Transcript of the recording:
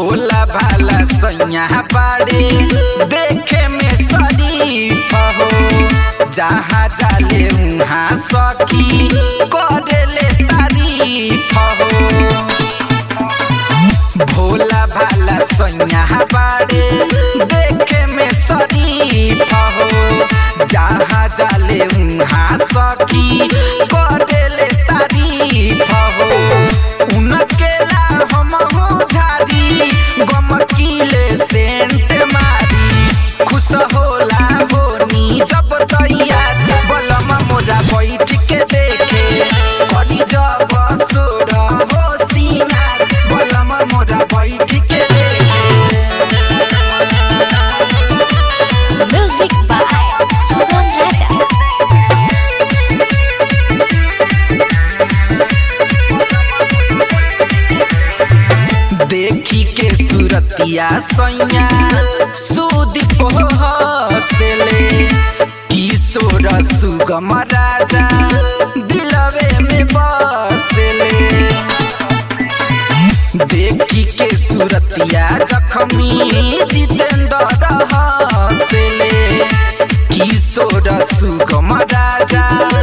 भोला भाला सैया बाड़े देखे में शरीफ हो जहाँ जाले उहाँ सखी करेले तारीफ हो भोला भाला सैया बाड़े देखे में शरीफ हो जहाँ जाले उहाँ सखी करेले तारीफ हो उनकेला हम हो झारी गमकीले सेंट मारी खुश होला बोनी जब तैयार बलमा मोजा बैठ के देखे करी जब सोर हो सीनार बलमा मोजा बैठ के देखे Music by Sugam Raja. देखी के सूरतिया सैया सुदीप हसले किशोर सुगम राजा दिलवे में बसले देखी के सूरतिया जखमी जितेंद्र हसले किशोर सुगम राजा